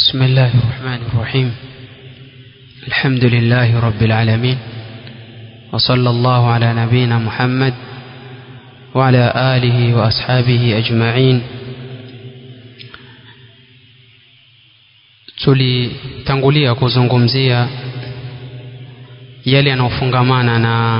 بسم الله الرحمن الرحيم الحمد لله رب العالمين وصلى الله على نبينا محمد وعلى آله وأصحابه أجمعين tulitangulia kuzungumzia yale yanayofungamana na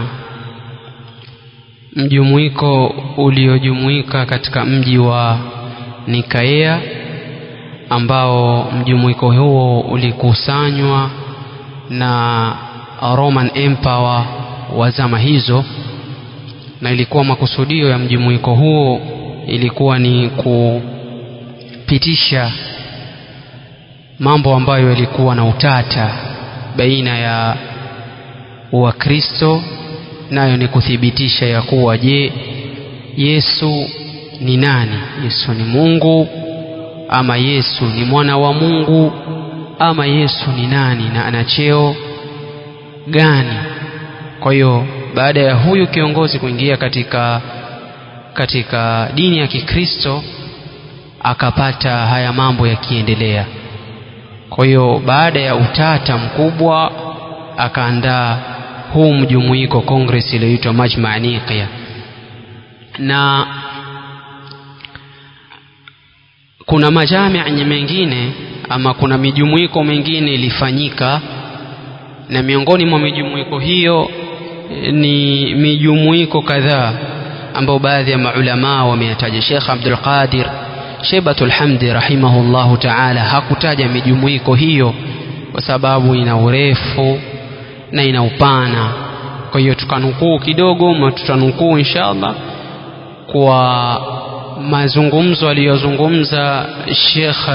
mjumuiko uliojumuika katika mji wa Nikaea ambao mjumuiko huo ulikusanywa na Roman Empire wa zama hizo na ilikuwa makusudio ya mjumuiko huo ilikuwa ni kupitisha mambo ambayo yalikuwa na utata baina ya Wakristo nayo ni kuthibitisha ya kuwa je Yesu ni nani Yesu ni Mungu ama Yesu ni mwana wa Mungu ama Yesu ni nani na ana cheo gani kwa hiyo baada ya huyu kiongozi kuingia katika katika dini ya Kikristo akapata haya mambo yakiendelea kwa hiyo baada ya utata mkubwa akaandaa huu mjumuiko congress iliyoitwa Majma' Niqya na kuna majamii mengine ama kuna mijumuiko mengine ilifanyika na miongoni mwa mijumuiko hiyo ni mijumuiko kadhaa ambao baadhi ya maulamaa wameyataja Sheikh Abdul Qadir Shebatul Hamdi rahimahullahu ta'ala hakutaja mijumuiko hiyo kwa sababu ina urefu na ina upana kwa hiyo tukanukuu kidogo ma tutanukuu inshallah kwa mazungumzo aliyozungumza Sheikh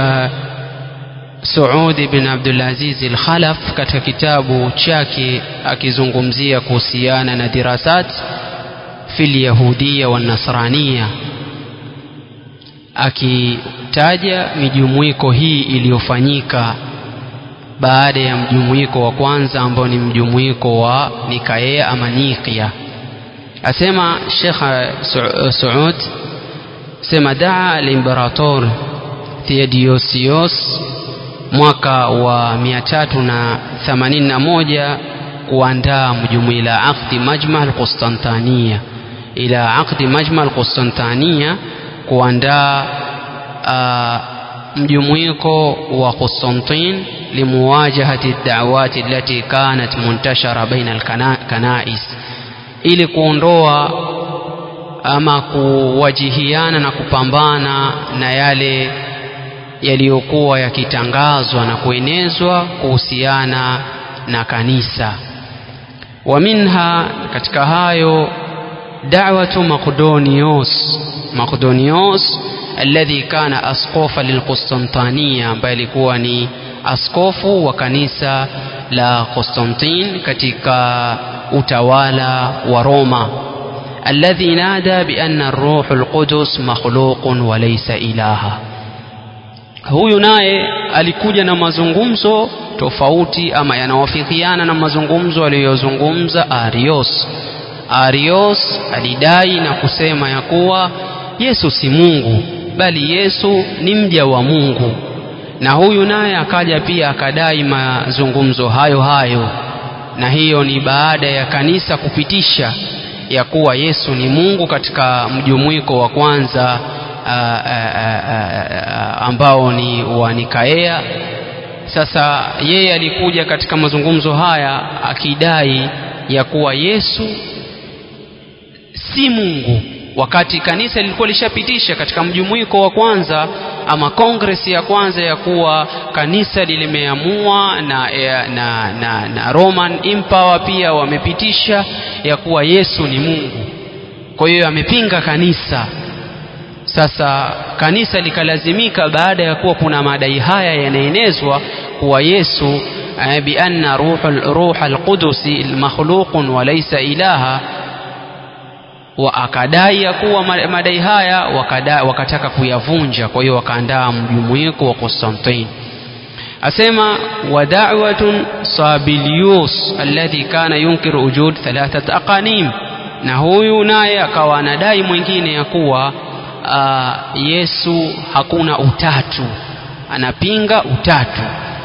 Saud bin Abdul Aziz Al-Khalaf katika kitabu chake akizungumzia kuhusiana na dirasat fil yahudia wa nasrania akitaja mijumuiko hii iliyofanyika baada ya mjumuiko wa kwanza ambao ni mjumuiko wa Nikaea ama Niqya asema Sheikh Saud sema daa al-imperator Theodosius mwaka wa 381 kuandaa mjumuiko ila aqdi majma al-Qustantania ila aqdi majma al-Qustantania kuandaa mjumuiko wa Constantine limuwajahati ad-da'awati allati kanat muntashara baina al-kanais ili kuondoa ama kuwajihiana na kupambana na yale yaliyokuwa yakitangazwa na kuenezwa kuhusiana na kanisa wa minha katika hayo da'watu Maqdonios Maqdonios alladhi kana askofa lilqustantania ambaye alikuwa ni askofu wa kanisa la Constantine katika utawala wa Roma alladhi nada bi anna ar-ruh al-qudus makhluqun wa laysa ilaha huyu naye alikuja na mazungumzo tofauti ama yanawafikiana na mazungumzo aliyozungumza Arios Arios alidai na kusema ya kuwa Yesu si Mungu bali Yesu ni mja wa Mungu na huyu naye akaja pia akadai mazungumzo hayo hayo na hiyo ni baada ya kanisa kupitisha ya kuwa Yesu ni Mungu katika mjumuiko wa kwanza a, a, a, a, ambao ni wa Nikaea sasa yeye alikuja katika mazungumzo haya akidai ya kuwa Yesu si Mungu wakati kanisa lilikuwa lishapitisha katika mjumuiko wa kwanza ama kongresi ya kwanza ya kuwa kanisa limeamua na, na, na, na Roman Empire pia wamepitisha ya kuwa Yesu ni Mungu kwa hiyo amepinga kanisa sasa kanisa likalazimika baada ya kuwa kuna madai haya yanaenezwa kuwa Yesu eh, bi anna ruha al-qudusi makhluqun wa laysa ilaha wa akadai ya kuwa madai haya wakada, wakataka kuyavunja kwa hiyo wakaandaa mjumuiko wa Constantine asema wa da'watun Sabilius alladhi kana yunkiru wujud thalathat aqanim na huyu naye akawa anadai mwingine ya kuwa uh, Yesu hakuna utatu anapinga utatu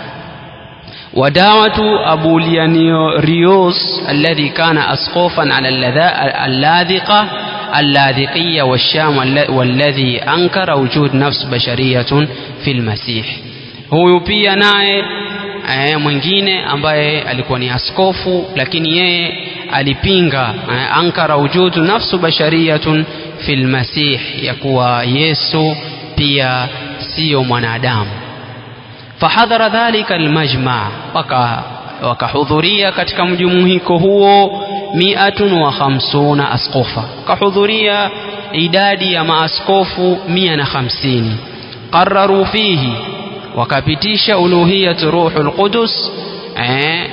ودعوة أبو ليانيوريوس الذي كان أسقوفا على اللاذقة اللاذقية والشام والذي أنكر وجود نفس بشرية في المسيح huyu pia naye eh, mwingine ambaye alikuwa ni askofu lakini yeye alipinga eh, ankara wujudu nafsu bashariyatun fi lmasih ya kuwa yesu pia siyo mwanadamu fahadhara dhalika almajma waka wakahudhuria katika mjumuiko huo miatun wa khamsuna askofa wakahudhuria idadi ya maaskofu mia na hamsini qararu fihi wakapitisha uluhiyatu ruhu lqudus eh,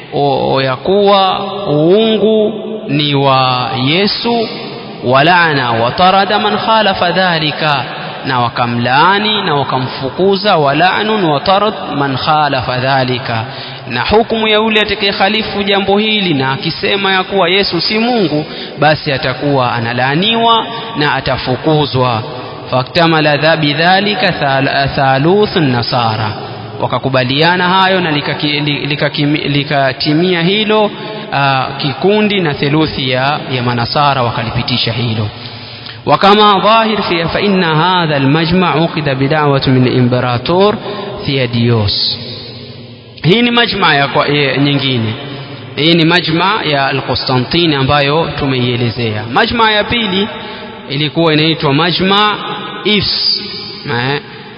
ya kuwa uungu ni wa yesu walana watarada man khalafa dhalika na wakamlaani na wakamfukuza walanun watarad man khalafa dhalika na hukumu ya yule atakayekhalifu jambo hili na akisema ya kuwa yesu si mungu basi atakuwa analaaniwa na atafukuzwa faktamala bidhalika thaluthu nasara wakakubaliana hayo na likatimia lika, lika hilo uh, kikundi na theluthi ya, ya manasara wakalipitisha hilo وكما ظاهر في فإن هذا المجمع عقد بدعوة من الإمبراطور ثياديوس hii ni majma ya kwa, e, nyingine hii ni majma ya alqustantini ambayo tumeielezea majma ya pili ilikuwa inaitwa majma ifs eh,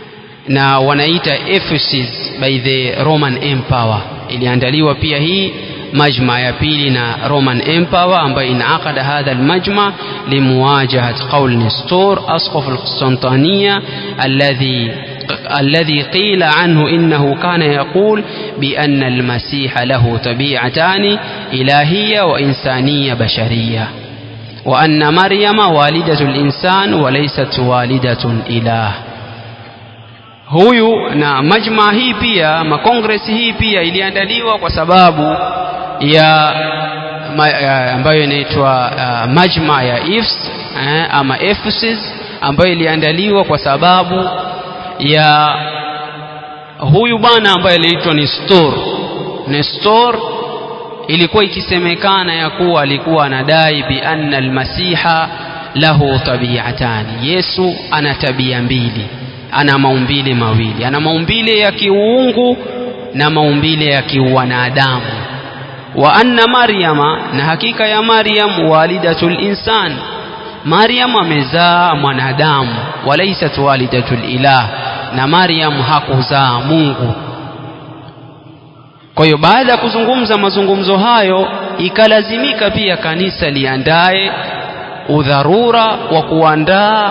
na wanaita Ephesus by the Roman Empire iliandaliwa pia hii مجمع يا بيلنا رومان امباور ambayo انعقد هذا المجمع لمواجهة قول نستور أسقف القسطنطينية الذي الذي قيل عنه إنه كان يقول بأن المسيح له طبيعتان إلهية وإنسانية بشرية وأن مريم والدة الإنسان وليست والدة إله huyu na majma hii pia makongresi hii pia iliandaliwa kwa sababu ya, ma, ya ambayo inaitwa uh, majma ya Ifs eh, ama Ephesus ambayo iliandaliwa kwa sababu ya huyu bwana ambaye aliitwa Nestor. Nestor ilikuwa ikisemekana ya kuwa alikuwa anadai bi anna almasiha lahu tabiatani, Yesu ana tabia mbili, ana maumbile mawili, ana maumbile ya kiuungu na maumbile ya kiwanadamu wa anna maryama na hakika ya maryam walidatul insan maryam amezaa mwanadamu walaisat walidatul ilah na maryam hakuzaa mungu kwa hiyo baada ya kuzungumza mazungumzo hayo ikalazimika pia kanisa liandae udharura wa kuandaa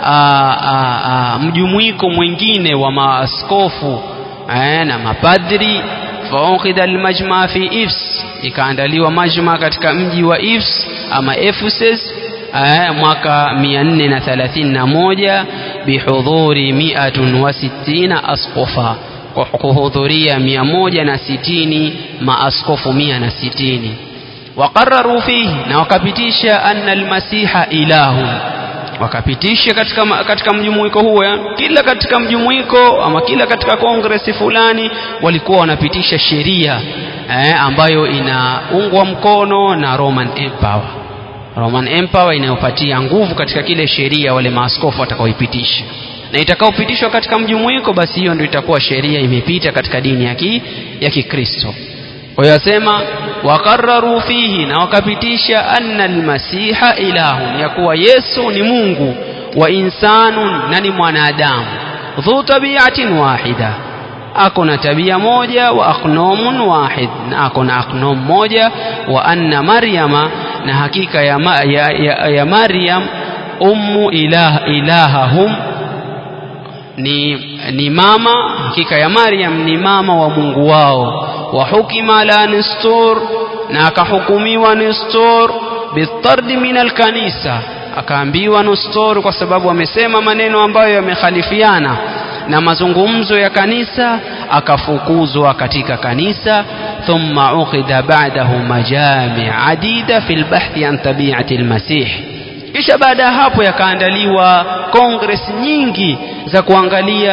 mjumuiko mwingine wa maaskofu na mapadri faukida almajma fi ifs ikaandaliwa majma katika mji wa ifs ama ephesus mwaka 431 bihudhuri 160 asqofa kwa kuhudhuria 160 maaskofu 160 waqarraru fihi na wakapitisha anna almasiha ilahun wakapitisha katika, katika mjumuiko huo kila katika mjumuiko ama kila katika kongresi fulani walikuwa wanapitisha sheria eh, ambayo inaungwa mkono na Roman Empire Roman Empire inayopatia nguvu katika kile sheria wale maaskofu watakaoipitisha na itakaopitishwa katika mjumuiko basi hiyo ndio itakuwa sheria imepita katika dini ya ki, ya Kikristo kwa hiyo asema waqarraru fihi na wakapitisha anna almasiha ilahun ya kuwa Yesu ni Mungu wa insanun na ni mwanadamu dhu tabiatin wahida ako na tabia moja wa aknomun wahid na ako na aknom moja wa anna maryama na hakika ya, ma, ya, ya, ya maryam ummu ilah, ilahahum ni, ni mama hakika ya maryam ni mama wa mungu wao wa hukima la nistur na akahukumiwa nistur bitardi min alkanisa akaambiwa nistur kwa sababu amesema maneno ambayo yamekhalifiana na mazungumzo ya kanisa akafukuzwa katika kanisa thumma ukhidha ba'dahu majami' adida fi albahthi an tabi'ati almasih kisha baada ya hapo yakaandaliwa kongres nyingi za kuangalia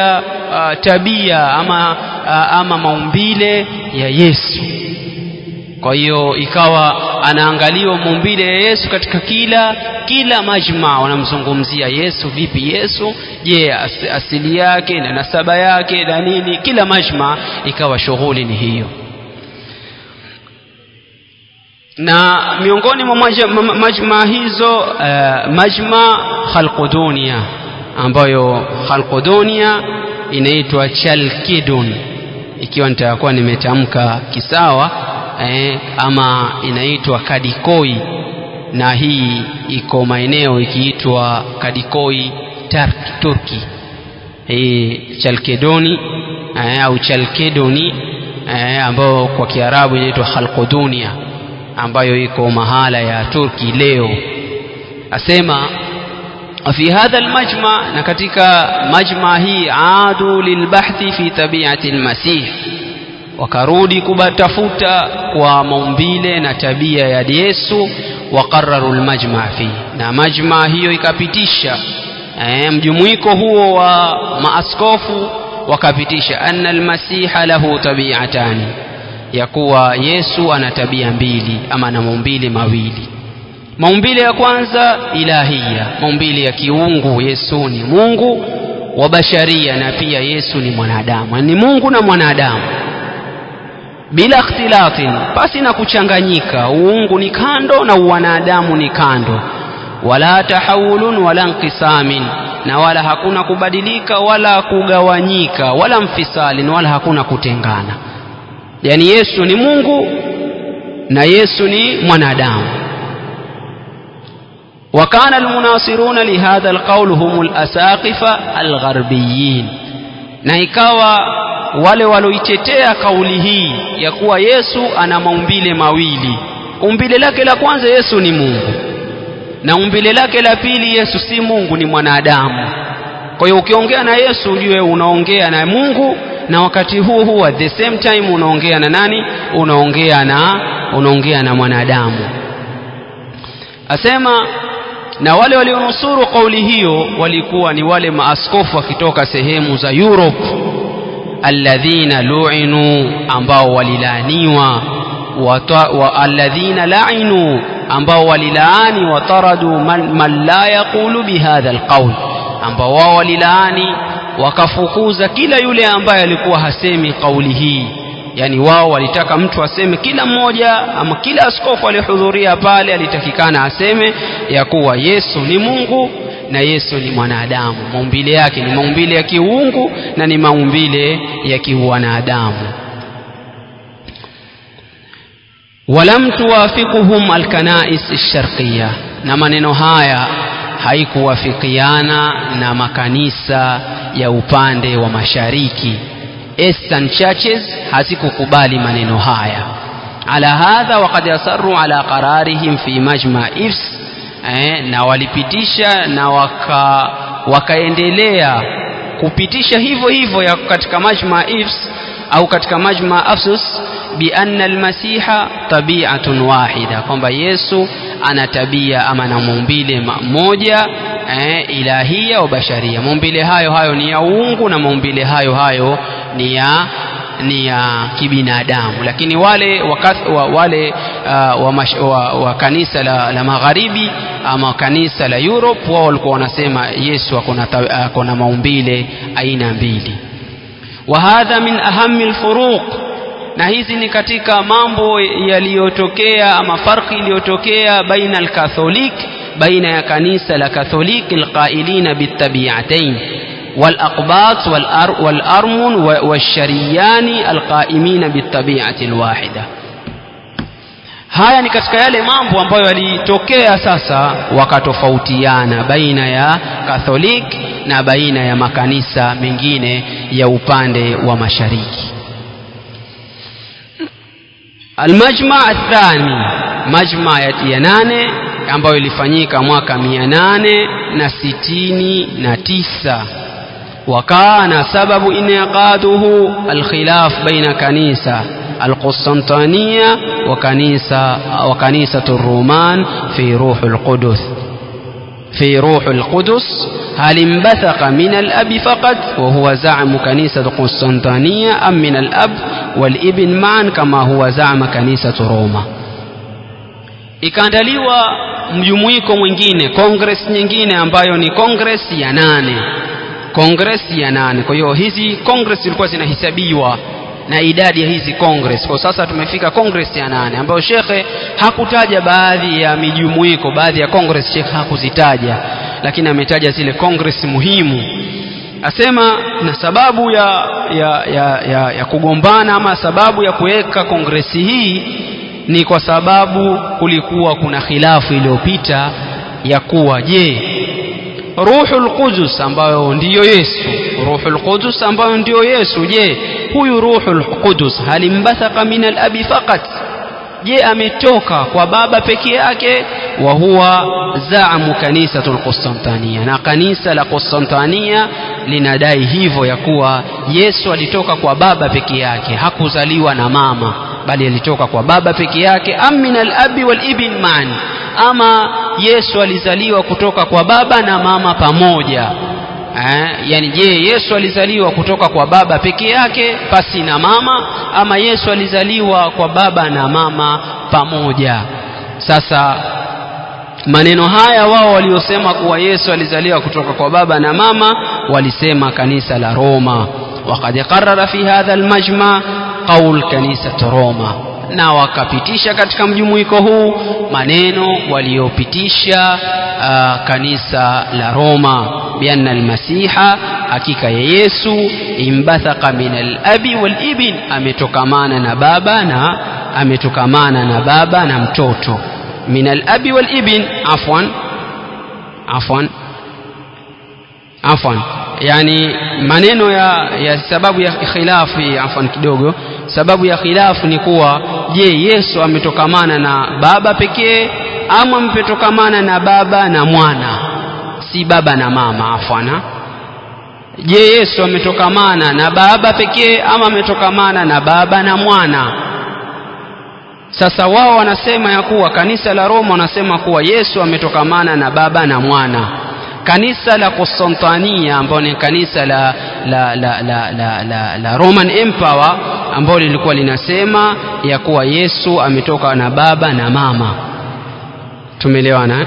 uh, tabia ama, uh, ama maumbile ya Yesu kwa hiyo ikawa anaangaliwa maumbile ya Yesu katika kila kila majma wanamzungumzia Yesu vipi Yesu je as, asili yake na nasaba yake na nini kila majma ikawa shughuli ni hiyo na miongoni mwa majma, majma hizo uh, majma khalqudunia ambayo khalqudunia inaitwa chalkidun ikiwa nitakuwa nimetamka kisawa eh, ama inaitwa kadikoi na hii iko maeneo ikiitwa kadikoi Turk, turki hii chalkedoni eh, au chalkedoni eh, ambayo kwa kiarabu inaitwa khalqudunia ambayo iko mahala ya turki leo asema في هذا المجمع نكتك مجمع هي عادوا للبحث في طبيعة المسيح wakarudi kubatafuta kwa maumbile na tabia ya Yesu waqarraru almajma fi na majma hiyo ikapitisha e, mjumuiko huo wa maaskofu wakapitisha anna almasiha lahu tabi'atani ya kuwa Yesu ana tabia mbili ama na maumbile mawili maumbile ya kwanza ilahia maumbile ya kiungu Yesu ni Mungu wa basharia na pia Yesu ni mwanadamu ni Mungu na mwanadamu bila ikhtilatin basi na kuchanganyika uungu ni kando na uwanadamu ni kando wala tahawulun wala inqisamin na wala hakuna kubadilika wala kugawanyika wala mfisalin wala hakuna kutengana yani Yesu ni Mungu na Yesu ni mwanadamu وكان المناصرون لهذا القول هم الأساقفة الغربيين na ikawa wale walioitetea kauli hii ya kuwa Yesu ana maumbile mawili umbile lake la kwanza Yesu ni Mungu na umbile lake la pili Yesu si Mungu ni mwanadamu kwa hiyo ukiongea na Yesu ujue unaongea na Mungu na wakati huo huo at the same time unaongea na nani unaongea na unaongea na mwanadamu asema na wale walionusuru kauli hiyo walikuwa ni wale maaskofu wakitoka sehemu za Europe alladhina lu'inu ambao walilaaniwa wa alladhina la'inu ambao walilaani wataradu man, man la yaqulu bihadha alqawl ambao wao walilaani wakafukuza kila yule ambaye alikuwa hasemi kauli hii yani wao walitaka mtu aseme kila mmoja ama kila askofu aliyehudhuria pale alitakikana aseme ya kuwa Yesu ni Mungu na Yesu ni mwanadamu maumbile yake ni maumbile ya kiungu na ni maumbile ya kiwanadamu walam tuwafiquhum alkanais alsharqiyya na maneno haya haikuwafikiana na makanisa ya upande wa mashariki Eastern churches hazikukubali maneno haya ala hadha waqad yasarru ala qararihim fi majma ifs eh, na walipitisha na waka wakaendelea kupitisha hivyo hivyo ya katika majma ifs au katika majma afsus bi anna almasiha tabi'atun wahida kwamba Yesu ana tabia ama na maumbile moja eh, ilahia wa basharia maumbile hayo hayo ni ya uungu na maumbile hayo hayo ni ya ni ya kibinadamu lakini wale wakath, wa, wale uh, wa, mash, wa, wa kanisa la, la magharibi ama kanisa la Europe wao walikuwa wanasema Yesu ako na maumbile aina mbili wa hadha min ahami alfuruq na hizi ni katika mambo yaliyotokea ama farqi iliyotokea baina alkatholik baina ya kanisa la katholiki alqailina bitabiatain والأقباط والأر والأرمن والشريان القائمين بالطبيعة الواحدة haya ni katika yale mambo ambayo yalitokea sasa wakatofautiana baina ya Katholik na baina ya makanisa mengine ya upande wa mashariki Almajma athani majma ya nane ambayo ilifanyika mwaka mia nane na sitini na tisa وكان سبب انعقاده الخلاف بين كنيسة القسطنطينية وكنيسة وكنيسة الرومان في روح القدس في روح القدس هل انبثق من الأب فقط وهو زعم كنيسة قسطنطينية أم من الأب والابن معا كما هو زعم كنيسة روما ikaandaliwa mjumuiko mwingine kongres nyingine ambayo ni kongres ya nane kongres ya nane kwa hiyo hizi kongres zilikuwa zinahesabiwa na idadi ya hizi kongres kwa sasa tumefika kongres ya nane ambayo shekhe hakutaja baadhi ya mijumuiko baadhi ya kongres shekhe hakuzitaja lakini ametaja zile kongres muhimu asema na sababu ya, ya, ya, ya, ya kugombana ama sababu ya kuweka kongresi hii ni kwa sababu kulikuwa kuna khilafu iliyopita ya kuwa je ruhul qudus ambayo ndiyo yesu ruhul qudus ambayo ndiyo yesu je huyu ruhul qudus halimbathaka min alabi faqat je ametoka kwa baba peke yake wa huwa zaamu kanisatu lqustantania na kanisa la qustantania linadai hivyo ya kuwa yesu alitoka kwa baba peke yake hakuzaliwa na mama bali alitoka kwa baba peke yake am min alabi walibn man ama yesu alizaliwa kutoka kwa baba na mama pamoja eh, yani je yesu alizaliwa kutoka kwa baba peke yake pasi na mama ama yesu alizaliwa kwa baba na mama pamoja sasa maneno haya wao waliosema kuwa yesu alizaliwa kutoka kwa baba na mama walisema kanisa la roma وقد قرر في هذا المجمع قول كنيسة روما na wakapitisha katika mjumuiko huu maneno waliopitisha uh, kanisa la Roma bianna almasiha hakika ya Yesu imbathaka min alabi walibn ametokamana na baba na ametokamana na baba na mtoto min alabi walibn afwan afwan afwan yani maneno ya, ya sababu ya khilafu afwan kidogo sababu ya khilafu ni kuwa je yesu ametokamana na baba pekee ama ametokamana na baba na mwana si baba na mama afwana je yesu ametokamana na baba pekee ama ametokamana na baba na mwana sasa wao wanasema ya kuwa kanisa la roma wanasema kuwa yesu ametokamana na baba na mwana kanisa la Konstantania ambao ni kanisa la, la, la, la, la, la, la Roman Empire ambao lilikuwa linasema ya kuwa Yesu ametoka na baba na mama. Tumeelewana?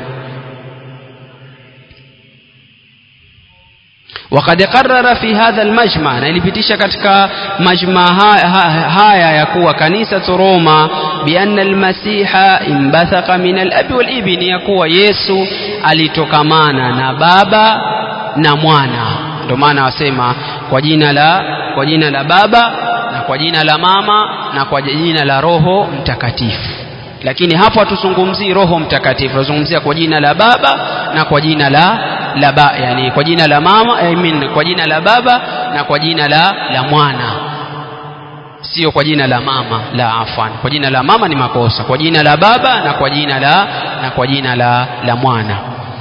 وقد قرر في هذا المجمع na ilipitisha katika majma haya ya kuwa kanisa Roma bianna almasiha imbathaqa min alabi walibn ya kuwa Yesu alitokamana na baba na mwana ndio maana wasema kwa jina la kwa jina la baba na kwa jina la mama na kwa jina la roho mtakatifu lakini hapo hatuzungumzii roho mtakatifu tunazungumzia kwa jina la baba na kwa jina la la ba, yani kwa jina la mama I mean, kwa jina la baba na kwa jina la la mwana sio kwa jina la mama la afwan kwa jina la mama ni makosa kwa jina la baba na kwa jina la na kwa jina la la mwana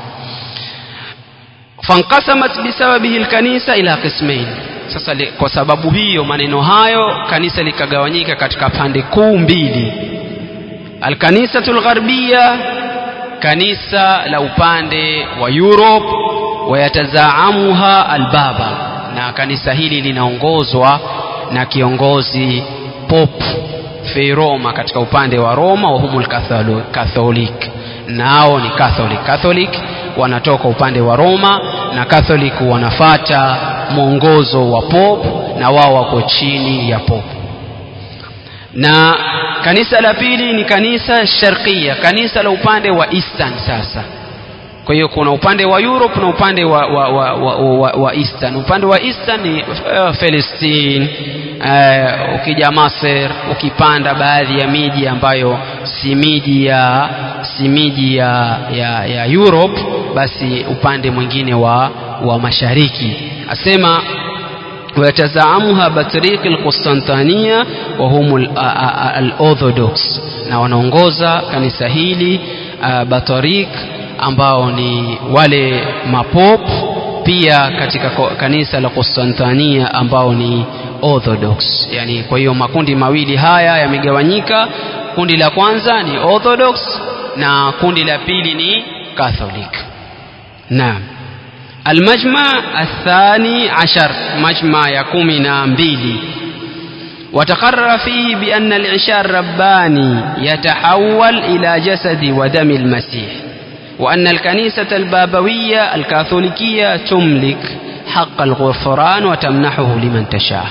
fanqasamat bisababihi alkanisa ila qismain sasa kwa sababu hiyo maneno hayo kanisa likagawanyika katika pande kuu mbili alkanisatu lgharbia kanisa la upande wa Europe wayatazaamuha albaba na kanisa hili linaongozwa na kiongozi Pop Feiroma katika upande wa Roma wa humul Catholic nao ni Catholic Catholic wanatoka upande wa Roma na Catholic wanafata mwongozo wa Pop na wao wako chini ya Pop na kanisa la pili ni kanisa sharqia kanisa la upande wa eastern sasa kwa hiyo kuna upande wa Europe na upande wa, wa, wa, wa, wa, wa eastern upande wa eastern ni uh, Palestine uh, ukija Masr ukipanda baadhi ya miji ambayo si miji ya si miji ya, ya, ya Europe basi upande mwingine wa, wa mashariki asema ويتزعمها بطريق القسطنطينية وهم الأورثوذكس na wanaongoza kanisa hili uh, batorik ambao ni wale mapop pia katika kanisa la Konstantania ambao ni Orthodox yani kwa hiyo makundi mawili haya yamegawanyika kundi la kwanza ni Orthodox na kundi la pili ni Catholic naam المجمع الثاني عشر مجمع يكومنا مبيلي وتقرر فيه بأن العشاء الرباني يتحول إلى جسد ودم المسيح وأن الكنيسة البابوية الكاثوليكية تملك حق الغفران وتمنحه لمن تشاء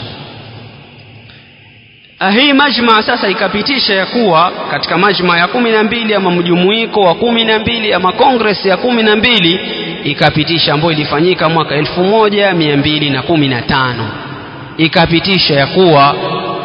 hii majma sasa ikapitisha ya kuwa katika majma ya kumi na mbili ama mjumuiko wa kumi na mbili ama kongres ya kumi na mbili ikapitisha ambayo ilifanyika mwaka elfu moja mia mbili na kumi na tano ikapitisha ya kuwa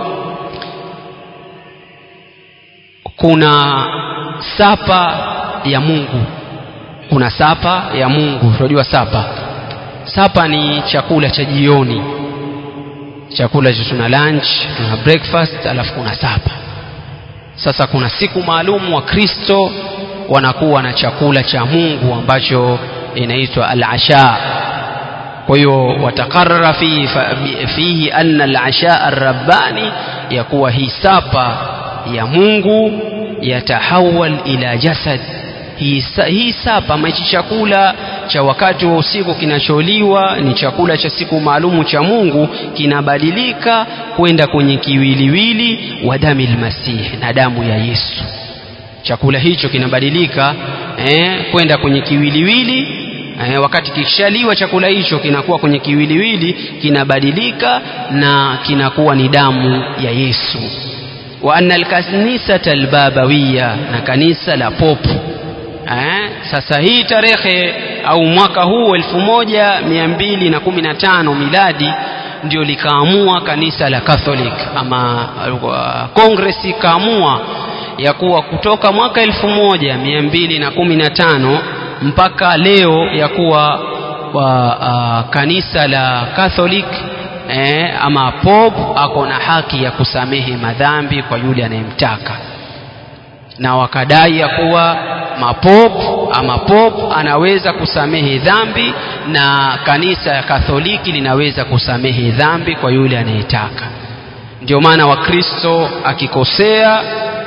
kuna sapa ya mungu kuna sapa ya mungu tunajua sapa sapa ni chakula cha jioni chakula cha tuna lunch tuna breakfast alafu kuna sapa sasa kuna siku maalum wa kristo wanakuwa na chakula cha mungu ambacho inaitwa al-asha kwa hiyo watakarara fihi, fihi anna al-asha ar-rabbani yakuwa hii sapa ya mungu yatahawal ila jasad hii, hii sapa ama hichi chakula cha wakati wa usiku kinacholiwa ni chakula cha siku maalumu cha mungu kinabadilika kwenda kwenye kiwiliwili wa dami lmasihi na damu ya yesu chakula hicho kinabadilika eh, kwenda kwenye kiwiliwili eh, wakati kikishaliwa chakula hicho kinakuwa kwenye kiwiliwili kinabadilika na kinakuwa ni damu ya yesu wa anna alkanisata albabawiya na kanisa la popu eh, sasa hii tarehe au mwaka huu elfu moja mia mbili na kumi na tano miladi ndio likaamua kanisa la catholic ama kongres uh, ikaamua ya kuwa kutoka mwaka elfu moja mia mbili na kumi na tano mpaka leo ya kuwa wa, uh, kanisa la catholic eh, ama pop ako na haki ya kusamehe madhambi kwa yule anayemtaka na wakadai ya kuwa mapop ama pop anaweza kusamehe dhambi na kanisa ya katholiki linaweza kusamehe dhambi kwa yule anayetaka ndio maana wakristo akikosea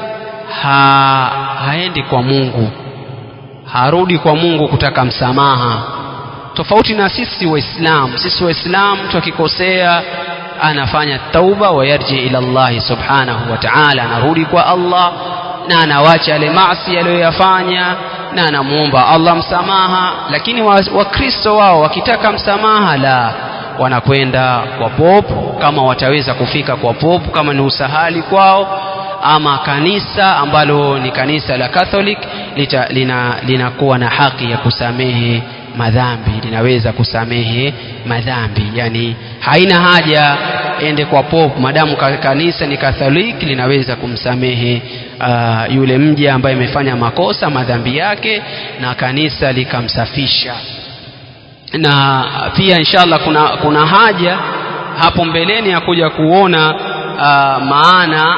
ha, haendi kwa mungu harudi kwa mungu kutaka msamaha tofauti na sisi waislamu sisi waislamu mtu akikosea anafanya tauba wayarji ila llahi subhanahu wa taala anarudi kwa allah na anawacha yale maasi aliyoyafanya na anamwomba allah msamaha lakini wakristo wa wao wakitaka msamaha la wanakwenda kwa popu kama wataweza kufika kwa popu kama ni usahali kwao ama kanisa ambalo ni kanisa la catholic lita, lina, linakuwa na haki ya kusamehe madhambi linaweza kusamehe madhambi yani haina haja ende kwa popu madamu kanisa ni katholiki linaweza kumsamehe uh, yule mja ambaye amefanya makosa madhambi yake na kanisa likamsafisha na pia inshallah kuna, kuna haja hapo mbeleni ya kuja kuona uh, maana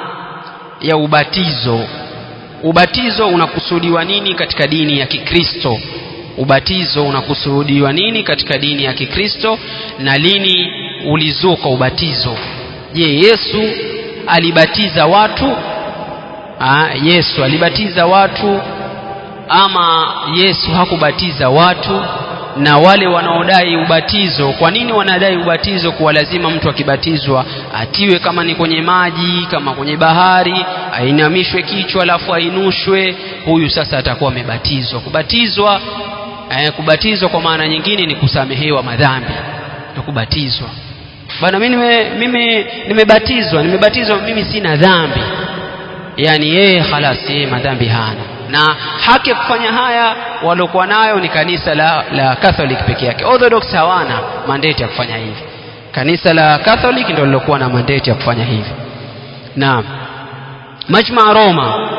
ya ubatizo ubatizo unakusudiwa nini katika dini ya kikristo ubatizo unakusudiwa nini katika dini ya kikristo na lini ulizuka ubatizo je yesu alibatiza watu Aa, yesu alibatiza watu ama yesu hakubatiza watu na wale wanaodai ubatizo kwa nini wanadai ubatizo kuwa lazima mtu akibatizwa atiwe kama ni kwenye maji kama kwenye bahari ainamishwe kichwa alafu ainushwe huyu sasa atakuwa amebatizwa kubatizwa eh, kubatizwa kwa maana nyingine ni kusamehewa madhambi na kubatizwa bana mimi nime, mimi nimebatizwa nimebatizwa mimi sina dhambi yani yeye khalas yeye madhambi hana na haki ya kufanya haya waliokuwa nayo ni kanisa la, la catholic peke yake orthodox hawana mandate ya kufanya hivi kanisa la catholic ndio lilokuwa na mandate ya kufanya hivi naam majma roma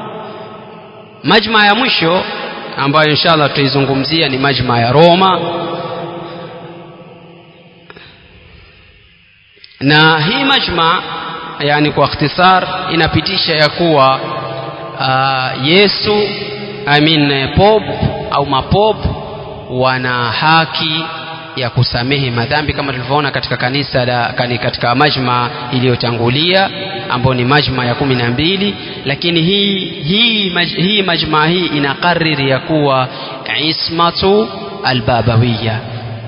majma ya mwisho ambayo inshallah tutaizungumzia ni majma ya roma na hii majma yani kwa ikhtisar inapitisha ya kuwa uh, yesu I mean, pop au mapop wana haki ya kusamehe madhambi kama tulivyoona katika kanisa la, katika majma iliyotangulia ambayo ni majma ya kumi na mbili lakini hii hii, maj, hii majma hii inakariri ya kuwa ismatu albabawiya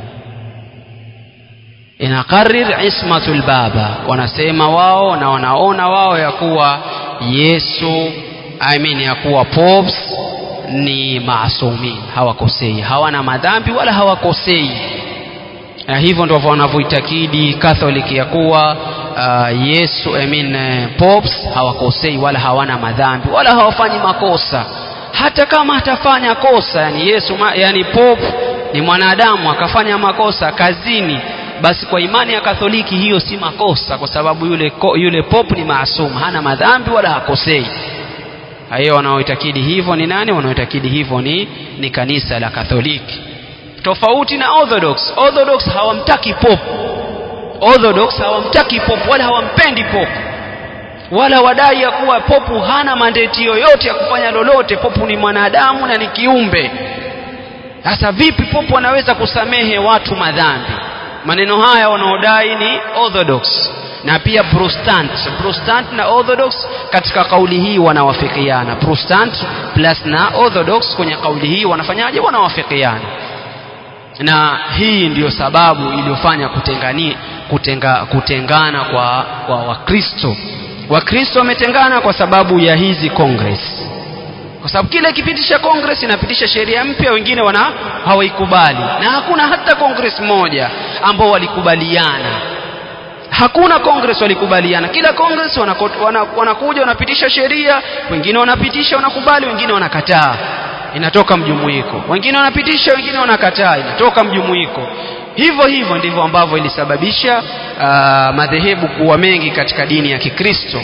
inakarir ismatu lbaba wanasema wao na wanaona wao ya kuwa yesu I mean ya kuwa popes ni maasumin hawakosei hawana madhambi wala hawakosei na hivyo ndivyo wanavyoitakidi Catholic ya kuwa uh, Yesu I mean, uh, popes hawakosei wala hawana madhambi wala hawafanyi makosa hata kama atafanya kosa yani Yesu ma, yani pope ni mwanadamu akafanya makosa kazini basi kwa imani ya Katholiki hiyo si makosa kwa sababu yule, yule pope ni maasum hana madhambi wala hakosei hiyo wanaoitakidi hivyo ni nani wanaoitakidi hivyo ni, ni kanisa la Katholiki tofauti na Orthodox Orthodox hawamtaki pope Orthodox hawamtaki pope wala hawampendi pope wala wadai ya kuwa popu hana mandeti yoyote ya kufanya lolote popu ni mwanadamu na ni kiumbe sasa vipi popu anaweza kusamehe watu madhambi maneno haya wanaodai ni Orthodox na pia Protestant Protestant na Orthodox katika kauli hii wanawafikiana Protestant plus na Orthodox kwenye kauli hii wanafanyaje wanawafikiana na hii ndiyo sababu iliyofanya kutengani kutenga, kutengana kwa, kwa Wakristo Wakristo wametengana kwa sababu ya hizi Congress kwa sababu kile kipitisha Congress inapitisha sheria mpya wengine wana hawaikubali na hakuna hata Congress moja ambao walikubaliana hakuna Congress walikubaliana kila Congress wanakuja wana, wana wanapitisha sheria wengine wanapitisha wanakubali wengine wanakataa inatoka mjumuiko wengine wanapitisha wengine wanakataa inatoka mjumuiko hivyo hivyo ndivyo ambavyo ilisababisha uh, madhehebu kuwa mengi katika dini ya Kikristo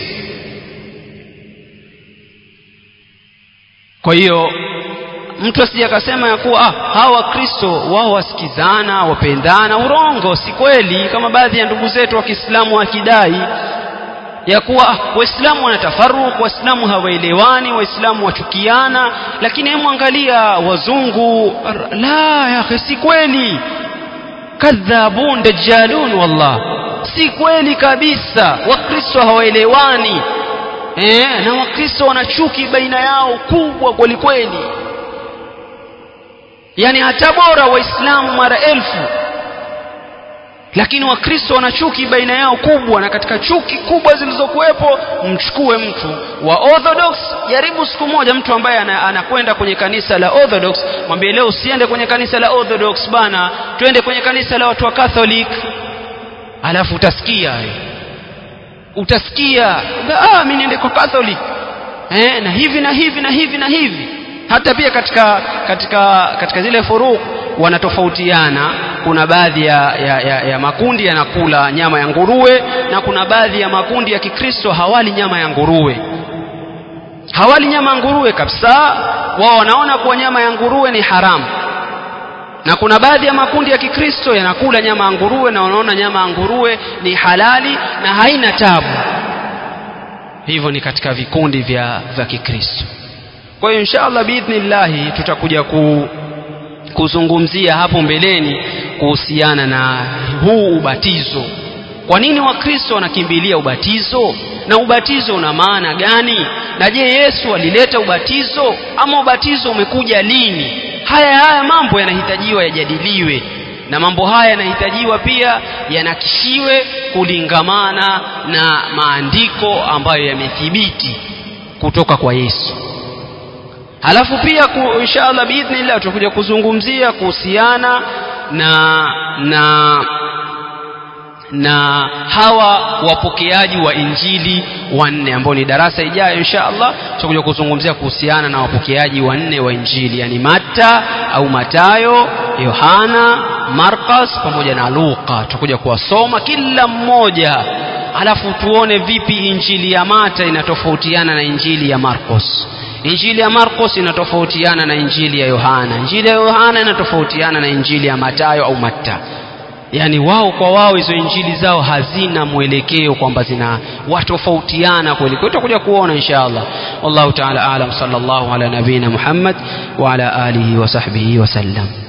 kwa hiyo mtu asije akasema ya kuwa ah, hawa Wakristo wao wasikizana wapendana urongo si kweli kama baadhi ya ndugu zetu wa Kiislamu wakidai ya kuwa ah, waislamu wanatafaruku waislamu hawaelewani waislamu wachukiana lakini hemu angalia wazungu la ya si kweli kadhabun dajjalun wallah si kweli kabisa wakristo hawaelewani eh, na wakristo wana chuki baina yao kubwa kwelikweli yani hata bora waislamu mara elfu lakini wakristo wana chuki baina yao kubwa na katika chuki kubwa zilizokuwepo mchukue mtu wa orthodox jaribu siku moja mtu ambaye anakwenda kwenye kanisa la orthodox mwambie leo usiende kwenye kanisa la orthodox bana twende kwenye kanisa la watu wa catholic alafu utasikia utasikia ah mimi niende kwa catholic eh na hivi na hivi na hivi na hivi hata pia katika katika katika zile furuk wanatofautiana kuna baadhi ya, ya, ya, ya makundi yanakula nyama ya nguruwe na kuna baadhi ya makundi ya kikristo hawali nyama ya nguruwe hawali nyama ya nguruwe kabisa wao wanaona kuwa nyama ya nguruwe ni haramu na kuna baadhi ya makundi ya kikristo yanakula nyama ya nguruwe na wanaona nyama ya nguruwe ni halali na haina tabu hivyo ni katika vikundi vya, vya kikristo kwa hiyo inshallah biidhnillahi tutakuja ku, kuzungumzia hapo mbeleni kuhusiana na huu ubatizo kwa nini wakristo wanakimbilia ubatizo na ubatizo una maana gani na je yesu alileta ubatizo ama ubatizo umekuja lini haya haya mambo yanahitajiwa yajadiliwe na mambo haya yanahitajiwa pia yanakishiwe kulingamana na maandiko ambayo yamethibiti kutoka kwa yesu halafu pia ku, inshallah biidhnillah tutakuja kuzungumzia kuhusiana na na na hawa wapokeaji wa injili wanne ambao ni darasa ijayo insha allah tutakuja kuzungumzia kuhusiana na wapokeaji wanne wa injili yani matta au matayo yohana markas pamoja na luka tutakuja kuwasoma kila mmoja alafu tuone vipi injili ya mata inatofautiana na injili ya marcos injili ya marcos inatofautiana na injili ya yohana injili ya yohana inatofautiana na injili ya matayo au matta yani wao kwa wao hizo injili zao hazina mwelekeo kwamba zina watofautiana kweli kwa tutakuja kuona insha allah wallahu taala alam sallallahu ala nabina muhammad wa ala alihi wa sahbihi wasallam